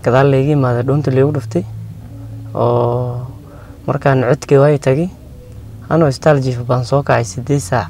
gadaal layga imaaday dhuunta laygu dhuftay oo markaan codkii waay tagay anoo istaal jiifa baan soo kacay sideed saac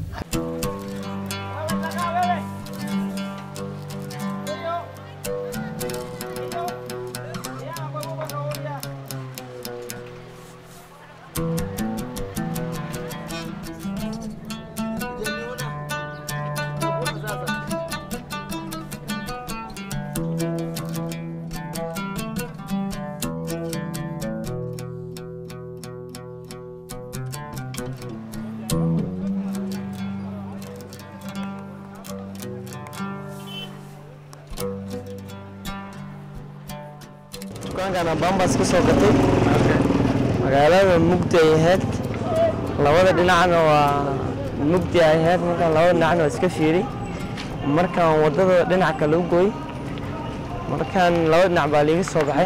dukaankan bambas ka soo gatay magaalada mugdi ay ahayd labada dhinacna waa mugdi ay ahayd markaan labada dhinacna waa iska fiiri markaan wadada dhinac kale u gooy markaan labada dhinac baa liiga soo baxay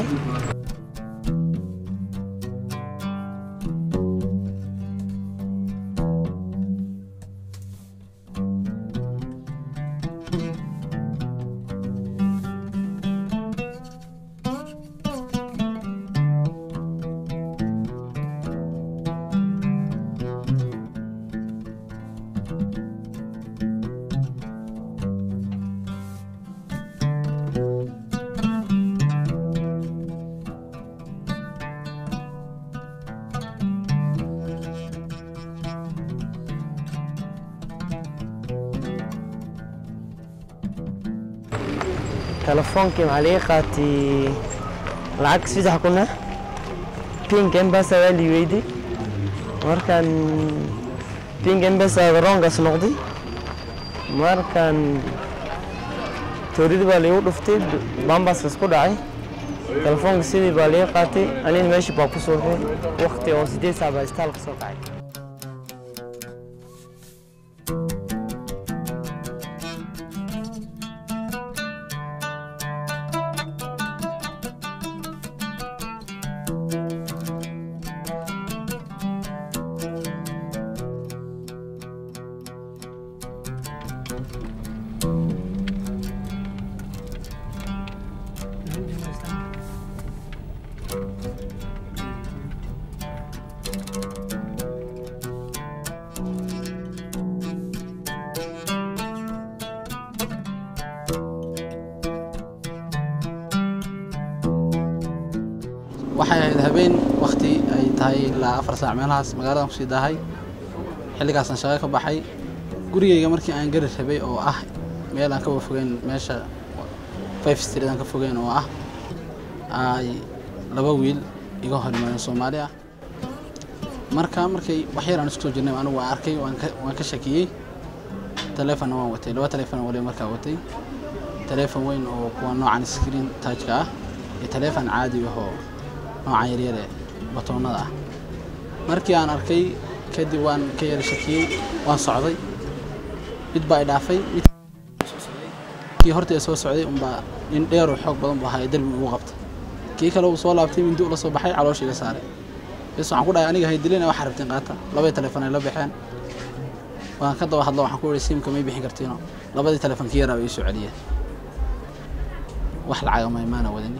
telefoonkii maxaa liiga qaatay lacag saddex kuna pink embasa waa lii weydi markaan pink embasa garoonkaas noqday markaan tooridi baa liigu dhuftay bambaskaas ku dhacay telefoonka sidii baa liiga qaatay anina meeshii baa ku suuxay waqti oo sideed saac baa istaalka soo kacay waxay ahayd habeen wakti ay tahay ilaa afar saac meelahaas magaaladan kusii daahay xilligaasaan shaqo ka baxay gurigeyga markii aan gari rabay oo ah meel aan kaba fogeyn meesha five street aan ka fogeyn oo ah ay laba wiil iga hor imaadeen soomaali ah marka markay wax yar aan isku soo jirnay anigu waan arkay waan ka waan ka shakiyey taleefonna waan watay laba taleefon waliba markaa watay taleefon weyn oo kuwa noocan screen touchka ah iyo taleefon caadi ahoo noocan yaryar ee batoonnada ah markii aan arkay kadib waan ka yara shakiyey waan socday mid baa i dhaafay mid kii horta soo socday unbaa nin dheer oo xoog badan buu ahaa ee derbi ugu qabtay kii kale uu soo laabtay mindi ula soo baxay caloosha iga saaray bes waxaan ku dhahay aniga haydilina waxaa rabteen qaata labadii telefoon ay la baxeen waan ka daba hadlo waxaan ku ihi simka may bixin kartiino labadii telefoon kii yaraa bay ii soo celiyeen wax lacaga ma imaana wadani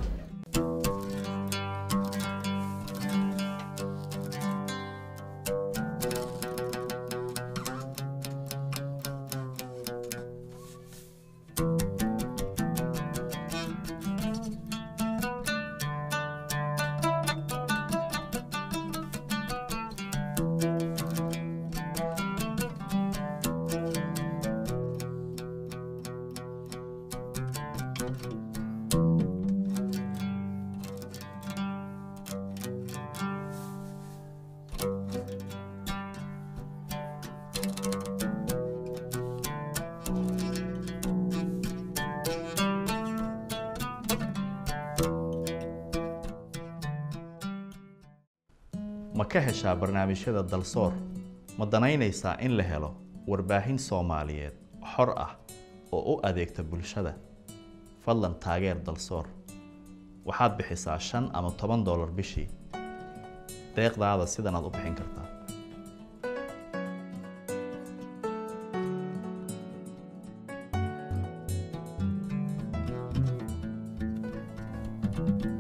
ma ka heshaa barnaamijyada dalsoor ma danaynaysaa in la helo warbaahin soomaaliyeed xor ah oo u adeegta bulshada fadlan taageer dalsoor waxaad bixisaa shan ama toban doolar bishii deeqdaada sidanaad u bixin kartaa Thank you.